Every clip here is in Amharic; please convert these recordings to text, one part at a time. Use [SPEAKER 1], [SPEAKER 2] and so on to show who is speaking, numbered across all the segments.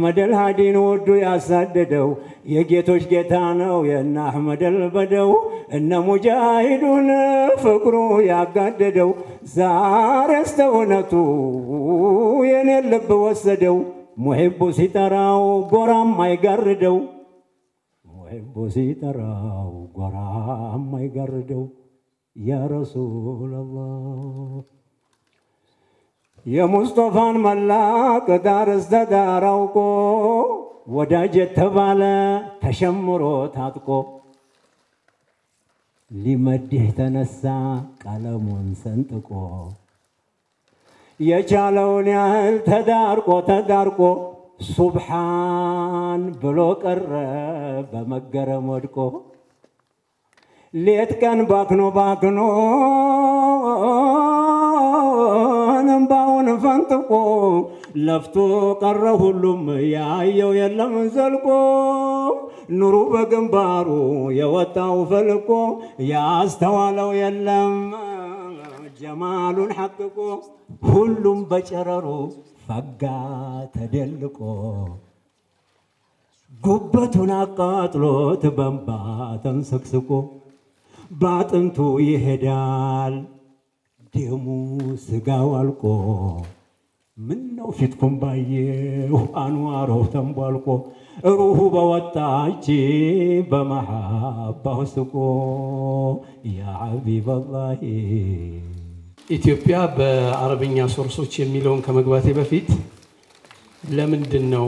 [SPEAKER 1] አሕመድ አልሃዲን ወዱ ያሳደደው የጌቶች ጌታ ነው የእነ አሕመድ አልበደው እነ ሙጃሂዱን ፍቅሩ ያጋደደው ዛሬ እስተውነቱ የኔን ልብ ወሰደው ሙሒቡ ሲጠራው ጎራም አይጋርደው ሙሒቡ ሲጠራው ጎራም አይጋርደው ያ ረሱለላህ የሙስጠፋን መላክ ዳር እስተ ዳር አውቆ ወዳጅ የተባለ ተሸምሮ ታጥቆ ሊመድህ ተነሳ ቀለሙን ሰንጥቆ የቻለውን ያህል ተዳርቆ ተዳርቆ ሱብሓን ብሎ ቀረ በመገረም ወድቆ ሌት ቀን ባክኖ ባክኖ እምባውን ፈንጥቆ ለፍቶ ቀረ ሁሉም ያየው የለም ዘልቆ ኑሩ በግንባሩ የወጣው ፈልቆ ያስተዋለው የለም ጀማሉን ሐቅቆ ሁሉም በጨረሩ ፈጋ ተደልቆ ጉበቱን አቃጥሎት በንባ ተንሰቅስቆ በአጥንቱ ይሄዳል ደሙ ስጋው አልቆ ምን ነው ፊትኩም ባየሁ አንዋረው ተንቧልቆ ሩሁ በወጣች በመሐባው ስቆ ያ ሐቢበላሂ
[SPEAKER 2] ኢትዮጵያ በአረብኛ ሶርሶች የሚለውን ከመግባቴ በፊት ለምንድን ነው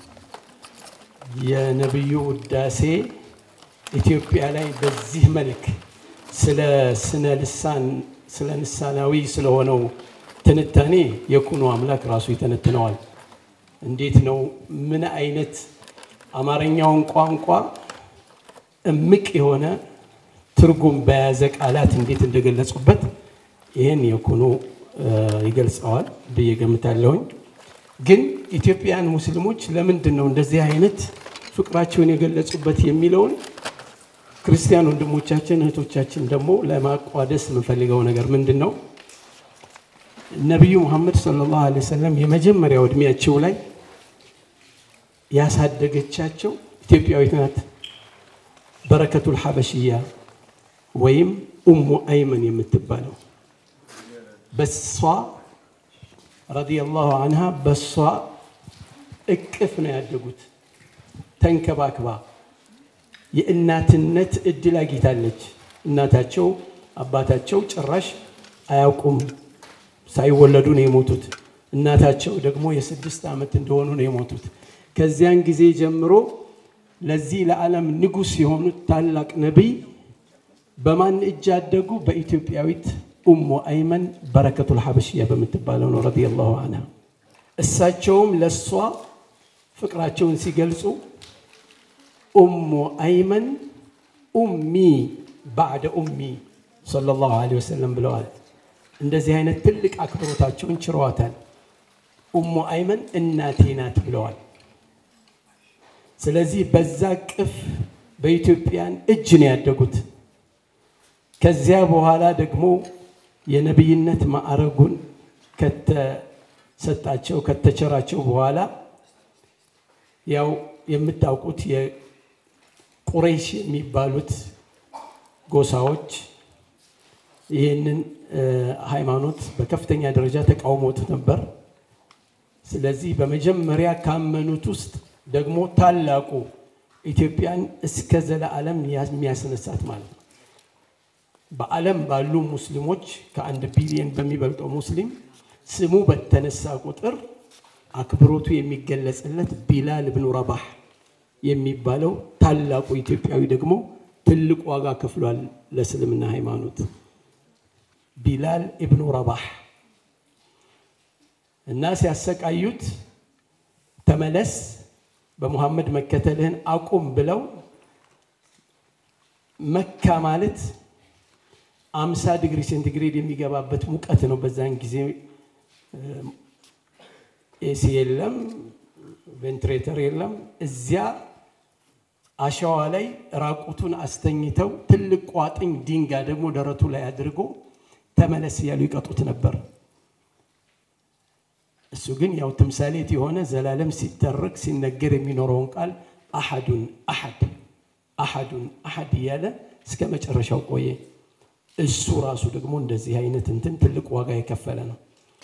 [SPEAKER 2] የነቢዩ ውዳሴ ኢትዮጵያ ላይ በዚህ መልክ ስለ ስነ ልሳን ስለ ንሳናዊ ስለሆነው ትንታኔ የኩኑ አምላክ ራሱ ይተነትነዋል። እንዴት ነው ምን አይነት አማርኛውን ቋንቋ እምቅ የሆነ ትርጉም በያዘ ቃላት እንዴት እንደገለጹበት ይህን የኩኑ ይገልጸዋል ብዬ ገምታለሁኝ። ግን ኢትዮጵያውያን ሙስሊሞች ለምንድን ነው እንደዚህ አይነት ፍቅራቸውን የገለጹበት የሚለውን ክርስቲያን ወንድሞቻችን እህቶቻችን ደግሞ ለማቋደስ የምንፈልገው ነገር ምንድን ነው? ነቢዩ ሙሐመድ ሰለላሁ ዐለይሂ ወሰለም የመጀመሪያው እድሜያቸው ላይ ያሳደገቻቸው ኢትዮጵያዊት ናት። በረከቱል ሐበሽያ ወይም ኡሙ አይመን የምትባለው በሷ ረዲየላሁ አንሃ በሷ እቅፍ ነው ያደጉት። ተንከባክባ የእናትነት እድል አግኝታለች። እናታቸው አባታቸው ጭራሽ አያውቁም፣ ሳይወለዱ ነው የሞቱት። እናታቸው ደግሞ የስድስት ዓመት እንደሆኑ ነው የሞቱት። ከዚያን ጊዜ ጀምሮ ለዚህ ለዓለም ንጉሥ የሆኑት ታላቅ ነቢይ በማን እጅ አደጉ? በኢትዮጵያዊት ኡሙ አይመን በረከቱል ሐበሽያ በምትባለው ነው ረዲየላሁ አንሃ። እሳቸውም ለእሷ ፍቅራቸውን ሲገልጹ ኡሙ አይመን ኡሚ ባዕደ ኡሚ ሰለላሁ ዐለይሂ ወሰለም ብለዋል። እንደዚህ አይነት ትልቅ አክብሮታቸውን ችረዋታል። ኡሙ አይመን እናቴ ናት ብለዋል። ስለዚህ በዛ ቅፍ በኢትዮጵያን እጅ ነው ያደጉት። ከዚያ በኋላ ደግሞ የነቢይነት ማዕረጉን ከተሰጣቸው ከተቸራቸው በኋላ ያው የምታውቁት የቁረይሽ የሚባሉት ጎሳዎች ይህንን ሃይማኖት በከፍተኛ ደረጃ ተቃውሞት ነበር። ስለዚህ በመጀመሪያ ካመኑት ውስጥ ደግሞ ታላቁ ኢትዮጵያን እስከ ዘለዓለም የሚያስነሳት ማለት ነው። በዓለም ባሉ ሙስሊሞች ከአንድ ቢሊዮን በሚበልጠው ሙስሊም ስሙ በተነሳ ቁጥር አክብሮቱ የሚገለጽለት ቢላል ብኑ ረባህ የሚባለው ታላቁ ኢትዮጵያዊ ደግሞ ትልቅ ዋጋ ከፍሏል ለእስልምና ሃይማኖት። ቢላል ኢብኑ ረባህ እና ሲያሰቃዩት ተመለስ፣ በሙሐመድ መከተልህን አቁም ብለው መካ ማለት አምሳ ዲግሪ ሴንቲግሬድ የሚገባበት ሙቀት ነው። በዛን ጊዜ ኤሲ የለም፣ ቬንትሬተር የለም። እዚያ አሸዋ ላይ ራቁቱን አስተኝተው ትልቅ ቋጥኝ ድንጋይ ደግሞ ደረቱ ላይ አድርጎ ተመለስ እያሉ ይቀጡት ነበር። እሱ ግን ያው ትምሳሌት የሆነ ዘላለም ሲተረክ ሲነገር የሚኖረውን ቃል አሐዱን አሐድ አሐዱን አሐድ እያለ እስከ መጨረሻው ቆየ። እሱ ራሱ ደግሞ እንደዚህ አይነት እንትን ትልቅ ዋጋ የከፈለ ነው።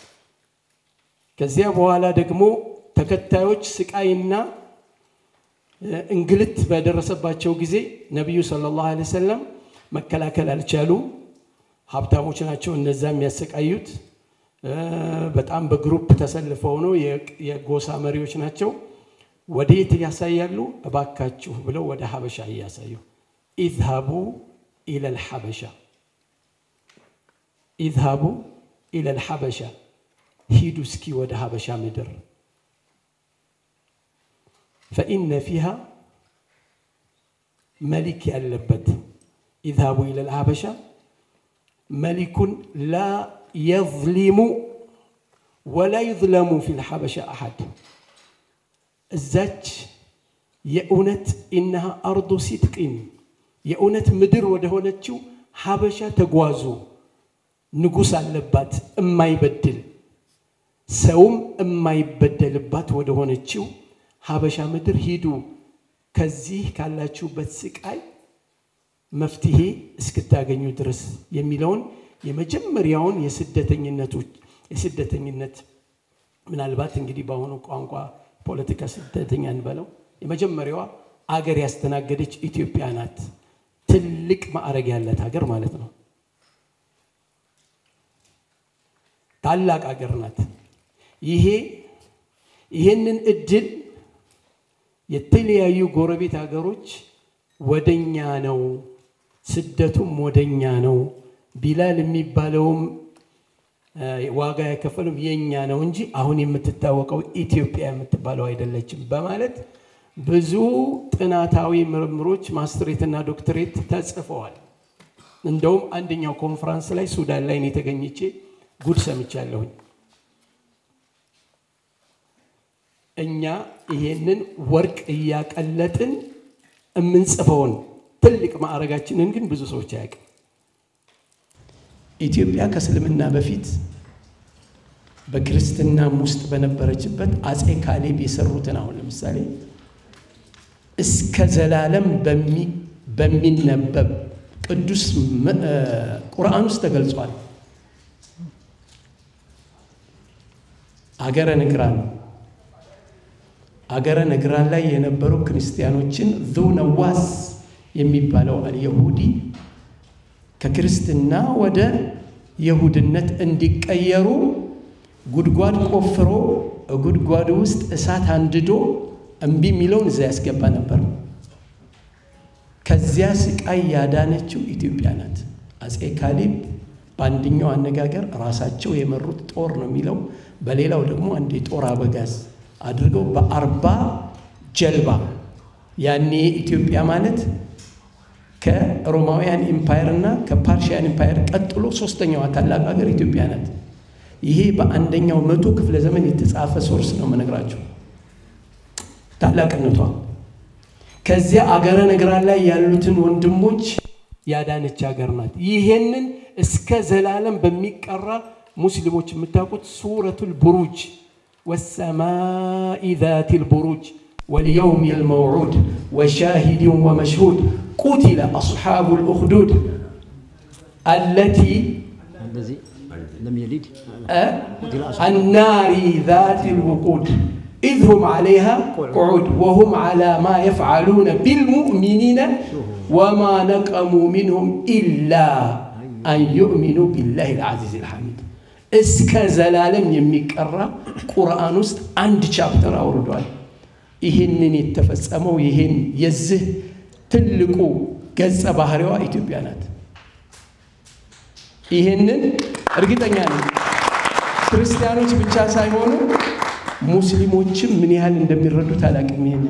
[SPEAKER 2] ከዚያ በኋላ ደግሞ ተከታዮች ስቃይና እንግልት በደረሰባቸው ጊዜ ነቢዩ ሰለላሁ ዐለይሂ ወሰለም መከላከል አልቻሉም። ሀብታሞች ናቸው እነዛ የሚያሰቃዩት። በጣም በግሩፕ ተሰልፈው ነው፣ የጎሳ መሪዎች ናቸው። ወደ የት እያሳያሉ? እባካችሁ ብለው ወደ ሀበሻ እያሳዩ ኢዝሃቡ ኢለል ሐበሻ ኢዝሃቡ ኢለል ሐበሻ ሂዱ እስኪ ወደ ሀበሻ ምድር ፈኢነ ፊሃ መሊክ ያለበት ኢዝሃቡ ኢለል ሀበሻ መሊኩን ላ የዝሊሙ ወላ ዩዝለሙ ፊል ሐበሻ አሐድ እዛች የእውነት ኢነሃ አርዱ ሲድቅን የእውነት ምድር ወደ ሆነችው ሀበሻ ተጓዙ። ንጉሥ አለባት እማይበድል ሰውም እማይበደልባት ወደ ሆነችው ሀበሻ ምድር ሂዱ። ከዚህ ካላችሁበት ስቃይ መፍትሄ እስክታገኙ ድረስ የሚለውን የመጀመሪያውን የስደተኝነቶች የስደተኝነት ምናልባት እንግዲህ በአሁኑ ቋንቋ ፖለቲካ ስደተኛ እንበለው የመጀመሪያዋ አገር ያስተናገደች ኢትዮጵያ ናት። ትልቅ ማዕረግ ያላት ሀገር ማለት ነው። ታላቅ ሀገር ናት። ይሄ ይህንን እድል የተለያዩ ጎረቤት ሀገሮች ወደኛ ነው፣ ስደቱም ወደኛ ነው፣ ቢላል የሚባለውም ዋጋ ያከፈሉም የኛ ነው እንጂ አሁን የምትታወቀው ኢትዮጵያ የምትባለው አይደለችም በማለት ብዙ ጥናታዊ ምርምሮች ማስትሬትና ዶክትሬት ተጽፈዋል። እንደውም አንደኛው ኮንፈረንስ ላይ ሱዳን ላይ ነው የተገኘቼ ጉድ ሰምቻለሁኝ። እኛ ይሄንን ወርቅ እያቀለጥን የምንጽፈውን ትልቅ ማዕረጋችንን ግን ብዙ ሰዎች አያውቅም። ኢትዮጵያ ከእስልምና በፊት በክርስትናም ውስጥ በነበረችበት አጼ ካሌብ የሰሩትን አሁን ለምሳሌ እስከ ዘላለም በሚነበብ ቅዱስ ቁርአን ውስጥ ተገልጿል። አገረ ነግራን አገረ ነግራን ላይ የነበሩ ክርስቲያኖችን ዙ ነዋስ የሚባለው አልየሁዲ ከክርስትና ወደ የሁድነት እንዲቀየሩ ጉድጓድ ቆፍሮ ጉድጓድ ውስጥ እሳት አንድዶ እምቢ የሚለውን እዛ ያስገባ ነበር። ከዚያ ስቃይ ያዳነችው ኢትዮጵያ ናት። አጼ ካሌብ በአንደኛው አነጋገር ራሳቸው የመሩት ጦር ነው የሚለው፣ በሌላው ደግሞ አንድ የጦር አበጋዝ አድርገው በአርባ ጀልባ ያኔ ኢትዮጵያ ማለት ከሮማውያን ኢምፓየር እና ከፓርሺያን ኢምፓየር ቀጥሎ ሶስተኛዋ ታላቅ ሀገር ኢትዮጵያ ናት። ይሄ በአንደኛው መቶ ክፍለ ዘመን የተጻፈ ሶርስ ነው መነግራቸው ታላቅነቷ። ከዚያ አገረ ነግራን ላይ ያሉትን ወንድሞች ያዳነች ሀገር ናት። ይሄንን እስከ ዘላለም በሚቀራ ሙስሊሞች የምታውቁት ሱረቱል ቡሩጅ ወሰማኢ ዛቲል ቡሩጅ واليوم الموعود وشاهد ومشهود قتل أصحاب الأخدود التي
[SPEAKER 3] الذي لم يلد
[SPEAKER 2] النار ذات الوقود إذ هم عليها قعود وهم على ما يفعلون بالمؤمنين وما نقموا منهم إلا أن يؤمنوا بالله العزيز الحميد እስከ ዘላለም የሚቀራ ቁርአን ውስጥ አንድ ቻፕተር አውርዷል። ይህንን የተፈጸመው ይህን የዚህ ትልቁ ገጸ ባህሪዋ ኢትዮጵያ ናት። ይህንን እርግጠኛ ነኝ ክርስቲያኖች ብቻ ሳይሆኑ ሙስሊሞችም ምን ያህል እንደሚረዱት አላውቅም። ይህንን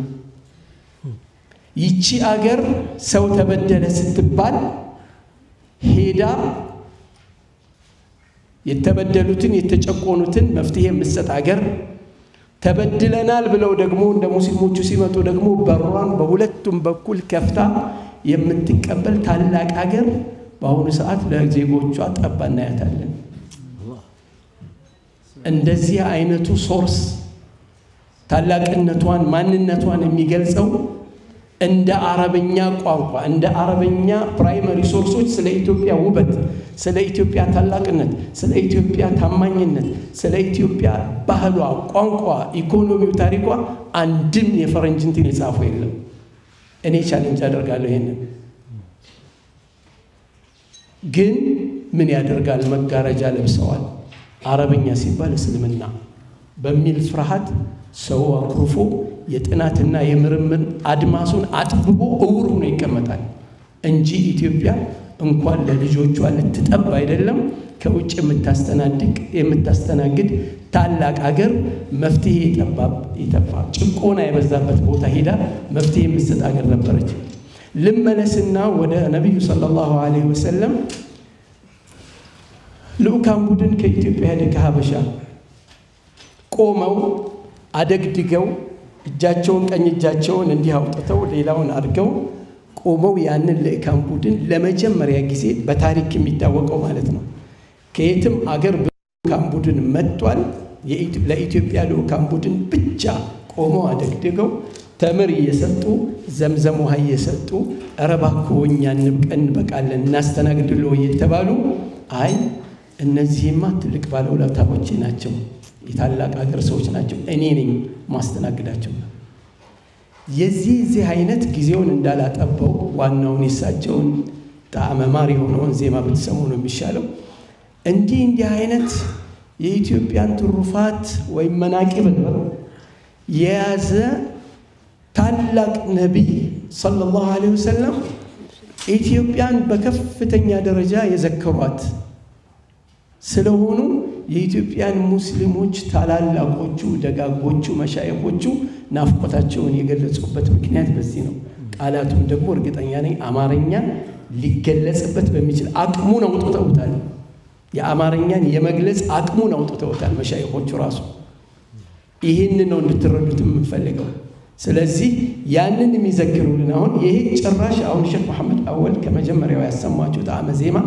[SPEAKER 2] ይቺ አገር ሰው ተበደለ ስትባል ሄዳ የተበደሉትን የተጨቆኑትን መፍትሄ የምትሰጥ አገር ተበድለናል ብለው ደግሞ እንደ ሙስሊሞቹ ሲመጡ ደግሞ በሯን በሁለቱም በኩል ከፍታ የምትቀበል ታላቅ ሀገር በአሁኑ ሰዓት ለዜጎቿ ጠባ እናያታለን። እንደዚህ አይነቱ ሶርስ ታላቅነቷን ማንነቷን የሚገልጸው እንደ አረበኛ ቋንቋ እንደ አረበኛ ፕራይመሪ ሶርሶች ስለ ኢትዮጵያ ውበት፣ ስለ ኢትዮጵያ ታላቅነት፣ ስለ ኢትዮጵያ ታማኝነት፣ ስለ ኢትዮጵያ ባህሏ፣ ቋንቋ፣ ኢኮኖሚው፣ ታሪኳ አንድም የፈረንጅ እንትን የጻፉ የለም። እኔ ቻሌንጅ አደርጋለሁ ይሄንን ግን ምን ያደርጋል? መጋረጃ ለብሰዋል። አረበኛ ሲባል እስልምና በሚል ፍርሃት ሰው አኩርፎ የጥናትና የምርምር አድማሱን አጥብቦ እውር ሆኖ ይቀመጣል እንጂ ኢትዮጵያ እንኳን ለልጆቿ ልትጠብ አይደለም ከውጭ የምታስተናድቅ የምታስተናግድ ታላቅ ሀገር መፍትሄ የጠባብ የጠፋ ጭቆና የበዛበት ቦታ ሄዳ መፍትሄ የምትሰጥ ሀገር ነበረች። ልመለስና ወደ ነቢዩ ሰለላሁ ዐለይሂ ወሰለም ልዑካን ቡድን ከኢትዮጵያ ሄደ ከሀበሻ ቆመው አደግድገው እጃቸውን ቀኝ እጃቸውን እንዲህ አውጥተው ሌላውን አድርገው ቆመው ያንን ልዑካን ቡድን ለመጀመሪያ ጊዜ በታሪክ የሚታወቀው ማለት ነው ከየትም አገር ልዑካን ቡድን መጥቷል። ለኢትዮጵያ ልዑካን ቡድን ብቻ ቆመው አደግድገው ተምር እየሰጡ ዘምዘም ውሃ እየሰጡ ኧረ እባክዎ እኛ እንበቃለን እናስተናግድልዎ እየተባሉ አይ እነዚህማ ትልቅ ባለውለታዎቼ ናቸው፣ የታላቅ ሀገር ሰዎች ናቸው፣ እኔ ነኝ ማስተናግዳቸው። የዚህ እዚህ አይነት ጊዜውን እንዳላጠበው ዋናውን የሳቸውን ጣዕመ ማር የሆነውን ዜማ ብትሰሙ ነው የሚሻለው። እንዲህ እንዲህ አይነት የኢትዮጵያን ትሩፋት ወይም መናቂብ የያዘ ታላቅ ነቢይ ሰለላሁ ዐለይሂ ወሰለም ኢትዮጵያን በከፍተኛ ደረጃ የዘከሯት ስለሆኑ የኢትዮጵያን ሙስሊሞች ታላላቆቹ ደጋጎቹ መሻይኮቹ ናፍቆታቸውን የገለጹበት ምክንያት በዚህ ነው። ቃላቱም ደግሞ እርግጠኛ ነኝ አማርኛ ሊገለጽበት በሚችል አቅሙን አውጥተውታል። የአማርኛን የመግለጽ አቅሙን አውጥተውታል መሻይኮቹ ራሱ። ይህን ነው እንድትረዱት የምንፈልገው። ስለዚህ ያንን የሚዘክሩልን አሁን ይሄ ጭራሽ አሁን ሼክ መሐመድ አወል ከመጀመሪያው ያሰማችሁ ጣዕመ ዜማ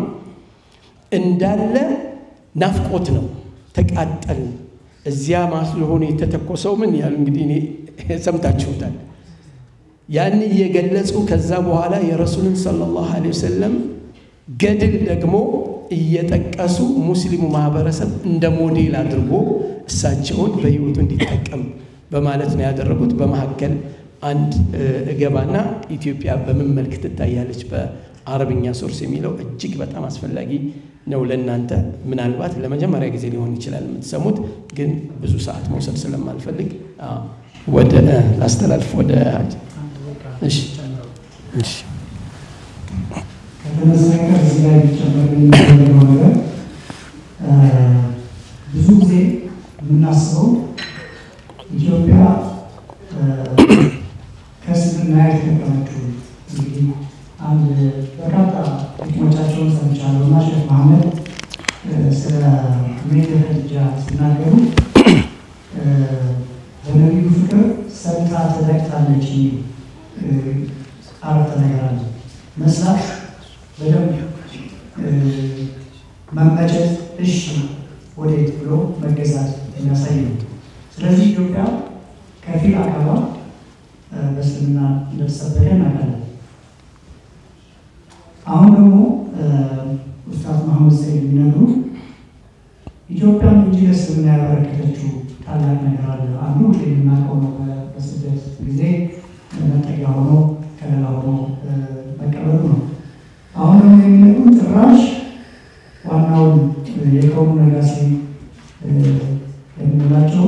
[SPEAKER 2] እንዳለ ናፍቆት ነው። ተቃጠል እዚያ ማስሆኑ የተተኮሰው ምን ያሉ እንግዲህ እኔ ሰምታችሁታል። ያን እየገለጹ ከዛ በኋላ የረሱልን ሰለላሁ ዐለይሂ ወሰለም ገድል ደግሞ እየጠቀሱ ሙስሊሙ ማህበረሰብ እንደ ሞዴል አድርጎ እሳቸውን በህይወቱ እንዲጠቀም በማለት ነው ያደረጉት። በመካከል አንድ እገባና ኢትዮጵያ በምን መልክ ትታያለች በአረብኛ ሶርስ የሚለው እጅግ በጣም አስፈላጊ ነው ለእናንተ። ምናልባት ለመጀመሪያ ጊዜ ሊሆን ይችላል የምትሰሙት፣ ግን ብዙ ሰዓት መውሰድ ስለማልፈልግ ወደ ላስተላልፍ ወደ እሺ እሺ
[SPEAKER 4] ከተመሰረተ እዚህ ላይ ሊጨመር የሚፈልገው ነገር ብዙ ጊዜ የምናስበው ኢትዮጵያ ከእስልምና የተጠቀመችው እንግዲህ አንድ በርካታ ጥቅሞቻቸውን ሰምቻለሁ እና ሼክ መሐመድ ስለ ሜት ኸዲጃ ሲናገሩ በነቢዩ ፍቅር ሰምታ ተለቅታለች የሚል አረፍተ ነገር አለ። መስራት በደንብ መመጨት፣ እሺ ወዴት ብሎ መገዛት የሚያሳይ ነው። ስለዚህ ኢትዮጵያ ከፊል አካሏ በእስልምና እንደተሰበከ እናውቃለን። አሁን ደግሞ ኡስታዝ መሐመድ ሰይድ የሚነግሩ ኢትዮጵያን እንጂ ለእስልምና ያበረከተችው ታላቅ ነገር አለ። አንዱ የምናውቀው ነው። በስደት ጊዜ መጠጊያ ሆኖ ከለላ ሆኖ መቀበሉ ነው። አሁን ደግሞ የሚነግሩ ጭራሽ ዋናውን የቀውሙ ነጋሲ የምንላቸው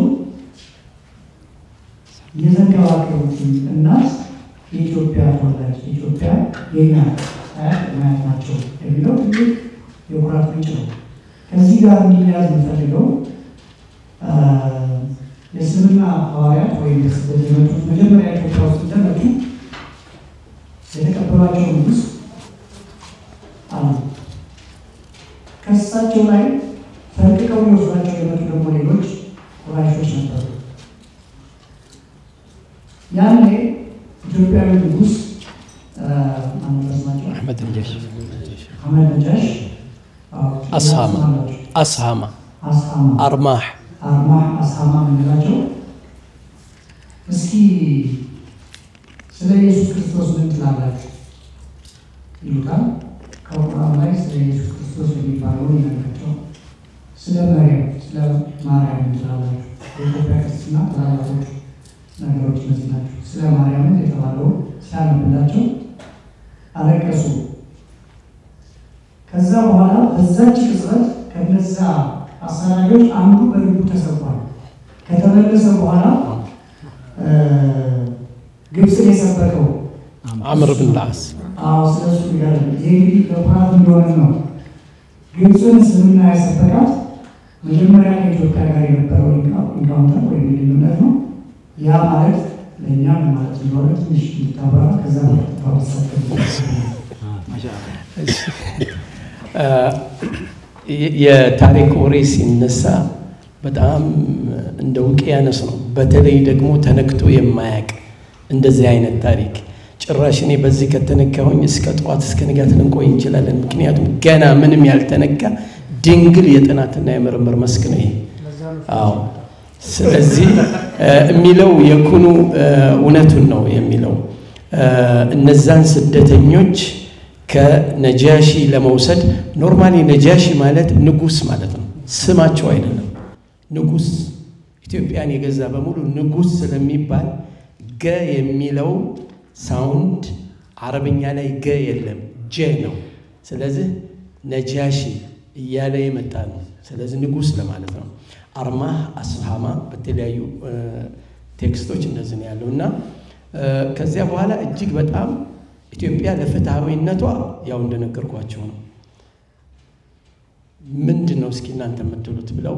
[SPEAKER 4] የዘንገባገቡት እናት የኢትዮጵያ ተወላጅ ኢትዮጵያ የኛ አያት ማያት ናቸው የሚለው ትልቅ የኩራት ምንጭ ነው። ከዚህ ጋር እንዲያዝ የምፈልገው የእስልምና ሐዋርያት ወይም በስደት የመጡት መጀመሪያ ኢትዮጵያ ውስጥ እንደመጡ የተቀበሏቸው ንጉሥ አሉ። ከእሳቸው ላይ ፈልቅቀው ሊወስዷቸው የመጡ ደግሞ ሌሎች ቁራሾች ነበሩ። ያኔ ኢትዮጵያዊ ንጉሥ ማነው
[SPEAKER 2] አሕመድ ነጃሽ
[SPEAKER 4] አህመድ ነጃሽ
[SPEAKER 2] አስሃማ አስሃማ
[SPEAKER 4] አስሃማ
[SPEAKER 2] አርማህ
[SPEAKER 4] አርማህ አስሃማ የምንላቸው እስኪ ስለ ኢየሱስ ክርስቶስ ምን ትላላችሁ ይሉታል። ከቁርአን ላይ ስለ ኢየሱስ ክርስቶስ የሚባለውን ይነግራቸው። ስለ መርያም ስለ ማርያም ምን ትላላችሁ? የኢትዮጵያ ክርስትና ትላላቶች ነገሮች እነዚህ ናቸው። ስለ ማርያምን የተባለውን ሲያነብላቸው አለቀሱ። ከዛ በኋላ በዛች ቅጽበት ከነዛ አሳዳጆች አንዱ በልቡ ተሰብሯል። ከተመለሰ በኋላ ግብፅን የሰበከው
[SPEAKER 2] አምር ብን ላስ
[SPEAKER 4] አዎ ስለሱ ጋር ይህ እንግዲህ በኩራት እንደሆነ ነው። ግብፅን እስልምና ያሰበካት መጀመሪያ ከኢትዮጵያ ጋር የነበረው ኢንካውንተር ወይም ግንኙነት ነው። ያ ማለት ለእኛ ምን ማለት እንደሆነ ትንሽ እንድታብራራ ከዛ
[SPEAKER 2] የታሪክ ወሬ ሲነሳ በጣም እንደ ውቅያኖስ ነው። በተለይ ደግሞ ተነክቶ የማያቅ እንደዚህ አይነት ታሪክ ጭራሽ እኔ በዚህ ከተነካሁኝ እስከ ጠዋት እስከ ንጋት ልንቆይ እንችላለን። ምክንያቱም ገና ምንም ያልተነካ ድንግል የጥናትና የምርምር መስክ ነው ይሄ። አዎ ስለዚህ የሚለው የኩኑ እውነቱን ነው የሚለው እነዛን ስደተኞች ከነጃሺ ለመውሰድ ኖርማሊ ነጃሺ ማለት ንጉስ ማለት ነው፣ ስማቸው አይደለም። ንጉስ ኢትዮጵያን የገዛ በሙሉ ንጉስ ስለሚባል ገ የሚለው ሳውንድ አረብኛ ላይ ገ የለም ጀ ነው። ስለዚህ ነጃሺ እያለ የመጣ ነው። ስለዚህ ንጉስ ለማለት ነው። አርማህ አስሃማ በተለያዩ ቴክስቶች እንደዚህ ነው ያለው እና ከዚያ በኋላ እጅግ በጣም ኢትዮጵያ ለፍትሐዊነቷ ያው እንደነገርኳቸው ነው። ምንድን ነው እስኪ እናንተ የምትሉት ብለው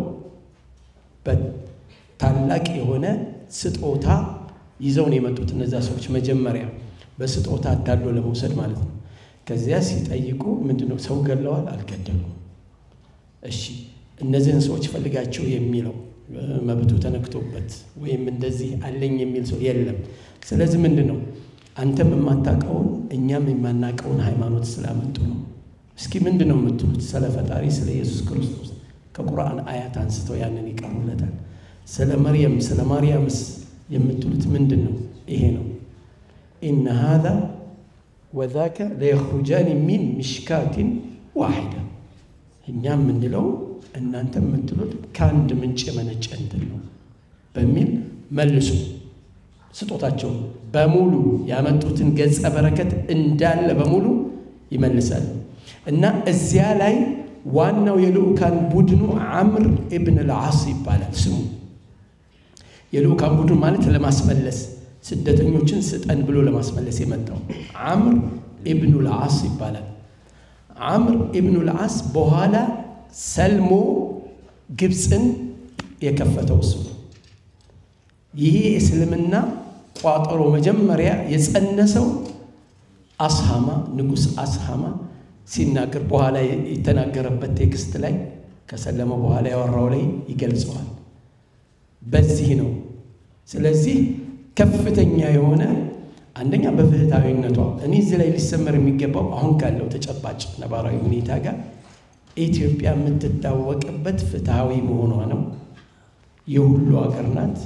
[SPEAKER 2] በታላቅ የሆነ ስጦታ ይዘው ነው የመጡት እነዛ ሰዎች መጀመሪያ በስጦታ አዳሎ ለመውሰድ ማለት ነው። ከዚያ ሲጠይቁ ምንድን ነው ሰው ገለዋል? አልገደሉም። እሺ እነዚህን ሰዎች ፈልጋቸው የሚለው መብቱ ተነክቶበት ወይም እንደዚህ አለኝ የሚል ሰው የለም። ስለዚህ ምንድን ነው አንተም የማታውቀውን እኛም የማናውቀውን ሃይማኖት ስላመጡ ነው። እስኪ ምንድን ነው የምትሉት? ስለ ፈጣሪ ስለ ኢየሱስ ክርስቶስ ከቁርአን አያት አንስተው ያንን ይቀርቡለታል። ስለ መርየም ስለ ማርያምስ የምትሉት ምንድን ነው? ይሄ ነው ኢነ ሃዛ ወዛከ ለየኽሩጃኒ ሚን ሚሽካቲን ዋሂዳ እኛ የምንለው እናንተ የምትሉት ከአንድ ምንጭ የመነጨ እንትን ነው በሚል መልሱ። ስጦታቸው በሙሉ ያመጡትን ገጸ በረከት እንዳለ በሙሉ ይመልሳል እና እዚያ ላይ ዋናው የልዑካን ቡድኑ አምር ኢብን ልዓስ ይባላል ስሙ። የልዑካን ቡድን ማለት ለማስመለስ ስደተኞችን ስጠን ብሎ ለማስመለስ የመጣው አምር ኢብኑ ልዓስ ይባላል። አምር ኢብኑ ልዓስ በኋላ ሰልሞ ግብፅን የከፈተው እሱ ነው። ይሄ እስልምና ቋጠሮ መጀመሪያ የጸነሰው አስሃማ ንጉሥ አስሃማ ሲናገር በኋላ የተናገረበት ቴክስት ላይ ከሰለመ በኋላ ያወራው ላይ ይገልጸዋል። በዚህ ነው። ስለዚህ ከፍተኛ የሆነ አንደኛ በፍትሃዊነቷ እኔ እዚህ ላይ ሊሰመር የሚገባው አሁን ካለው ተጨባጭ ነባራዊ ሁኔታ ጋር ኢትዮጵያ የምትታወቅበት ፍትሃዊ መሆኗ ነው። የሁሉ ሀገር ናት።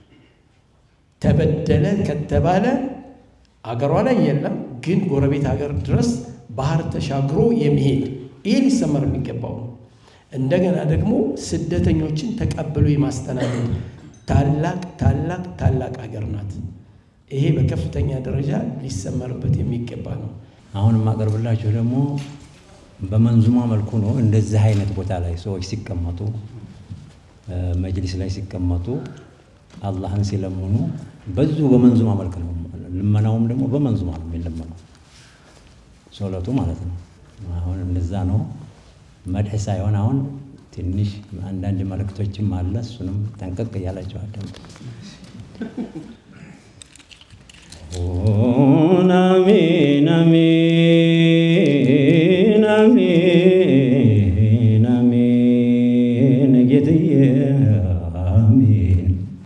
[SPEAKER 2] ተበደለ ከተባለ አገሯ ላይ የለም፣ ግን ጎረቤት ሀገር ድረስ ባህር ተሻግሮ የሚሄድ ይሄ ሊሰመር የሚገባው ነው። እንደገና ደግሞ ስደተኞችን ተቀብሎ የማስተናገድ ታላቅ ታላቅ ታላቅ ሀገር ናት። ይሄ በከፍተኛ ደረጃ ሊሰመርበት የሚገባ ነው።
[SPEAKER 3] አሁን የማቀርብላችሁ ደግሞ በመንዙማ መልኩ ነው። እንደዚህ አይነት ቦታ ላይ ሰዎች ሲቀመጡ መጅሊስ ላይ ሲቀመጡ አላህን ሲለምኑ በዚሁ በመንዙማ መልክ ነው። ልመናውም ደግሞ በመንዙማ ነው የሚለመነው ሶለቱ ማለት ነው። አሁን እንደዛ ነው። መድሕ ሳይሆን አሁን ትንሽ አንዳንድ መልእክቶችም አለ። እሱንም ጠንቀቅ እያላቸው አዳምጡ። አሚን አሚን አሚን አሚን ጌትዬ አሚን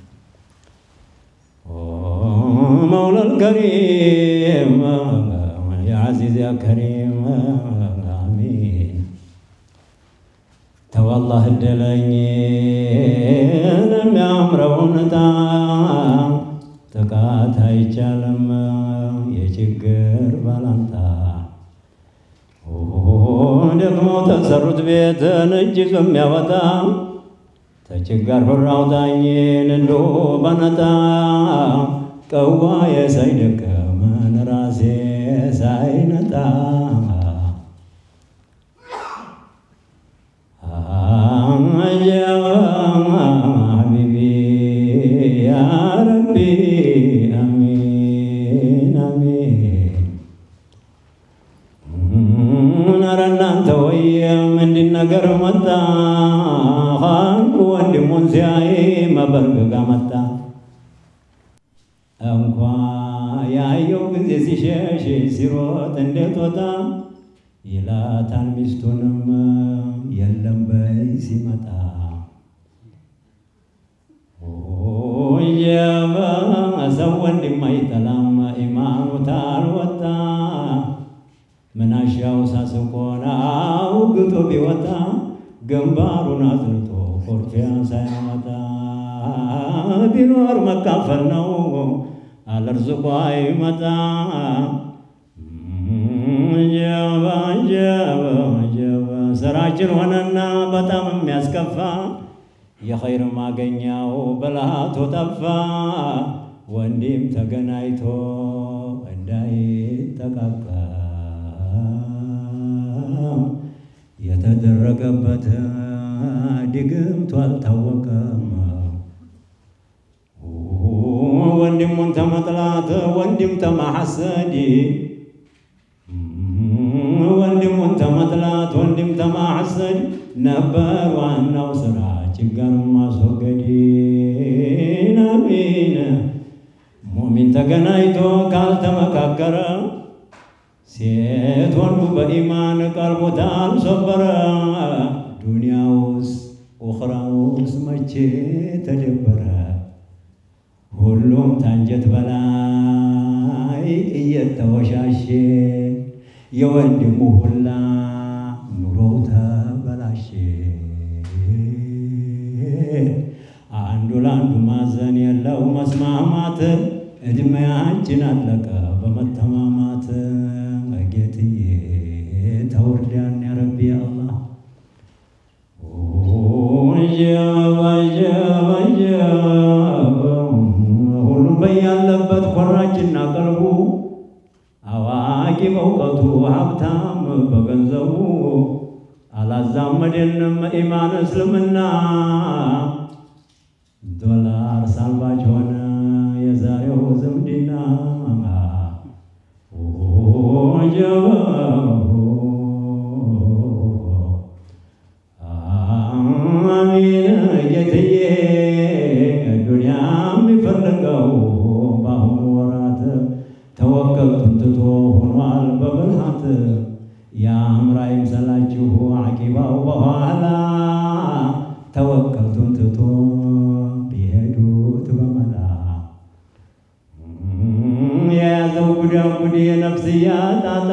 [SPEAKER 3] መውላ ልከሪም ያ ዓዚዝ ያ ከሪም አሚን ተወላህ እድለኝ የሚያምረውን ዕጣ ጥቃት አይቻልም የችግር ባላንጣ ደግሞ ተሰሩት ቤትን እጅ ይዞ የሚያወጣ ተችጋር ሁራ አውጣኝን እንዶ በነጣ ቀዋ የሳይደከመን ራሴ ሳይነጣ ሀቢቢ ያ ረቢ አሚን አሚን ኧረ እናንተ ወየም እንዲህ ነገር መጣ ኻልቁ ወንድሙን ሲያይ መበርገጋ መጣ እንኳ ያየው ጊዜ ሲሸሽ ሲሮጥ እንዴት ወጣ ይላታል ሚስቱንም የለም በይ ሲመጣ ጀበ ሰው ወንድም አይጠላም ኢማኑ ታልወጣ ምናሻው ሳስቆን አውግቶ ቢወጣ ግንባሩን አዝንቶ ኮርፊያ ሳያመጣ ቢኖር መካፈል ነው አለርዝቆ አይመጣ ጀባ ጀባ ጀባ ስራችን ሆነና በጣም የሚያስከፋ የኸይር ማገኛው በልሃቶ ጠፋ ወንድም ተገናኝቶ እንዳይጠቃቃ የተደረገበት ድግምቱ አልታወቀም። ወንድሙን ተመጥላት ወንድም ተማሐሰድ ወንድሙን ተመጥላት ወንድም ተማሐሰድ ነበር ዋናው ስራ ችግር ማስወገድ። አሚን ሙሚን ተገናኝቶ ካልተመካከረ ሴት ወንዱ በኢማን ቀልቦታ አልሰበረ ዱንያውስ ኡኽራውስ መቼ ተደበረ? ሁሉም ታንጀት በላይ እየተወሻሼ የወንድሙ ሁላ ኑሮው ተበላሼ። አንዱ ለአንዱ ማዘን የለው መስማማት እድሜያችን አለቀ በመተማማት ጌትዬ ተወርዳን ያረቢ አላህ ሁሉም በያለበት ኮራችና ቀልቡ አዋቂ በእውቀቱ ሀብታም በገንዘቡ አላዛመደንም ኢማን እስልምና ዶላር ሳልባጅ ሆነ የዛሬው ዝምድና አሚን ጌትዬ ዱንያ የሚፈልገው በአሁኑ ወራት ተወከልቱን ትቶ ሆኗል በብልሃት የአምራ ይምሰላችሁ አቂባው በኋላ ተወከልቱን ትቶ ቢሄዱት በመላ የያዘው ጉዳጉድ የነፍስያ ጣጣ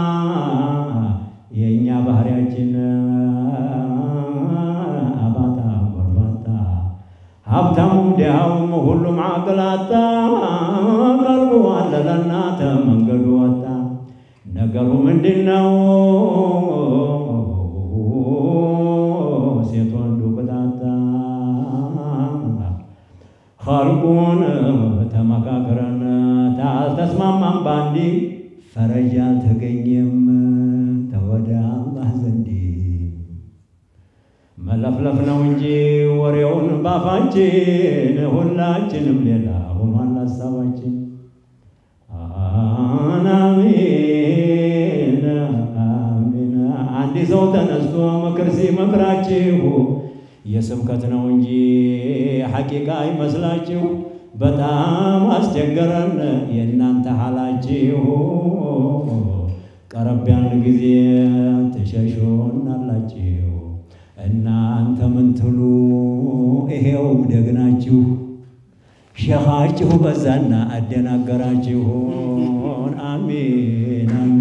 [SPEAKER 3] የእኛ ባህሪያችን አባጣ ጎርባጣ ሀብታሙም ድሃውም ሁሉም አቅላጣ ቀልቡ አለለና ተመንገዱ ወጣ ነገሩ ምንድን ነው? ሴት ወንዱ ቅጣጣ ኸልቁን ተመካክረን ታልተስማማም ባንዲ ፈረጃ አልተገኘም ተወደ አላህ ዘንዲ መለፍለፍ ነው እንጂ ወሬውን ባፋችን ሁላችንም ሌላ ሆኗል ሀሳባችን። አሚን አሚን። አንድ ሰው ተነስቶ ምክር ሲመክራችሁ የስብከት ነው እንጂ ሐቂቃ አይመስላችሁ። በጣም አስቸገረን የእናንተ ሐላችሁ። ቀረብ ያን ጊዜ ትሸሾናላችሁ። እናንተ ምን ትሉ ይሄው ደግናችሁ ሸኻችሁ በዛና አደናገራችሁን። አሚን አሚን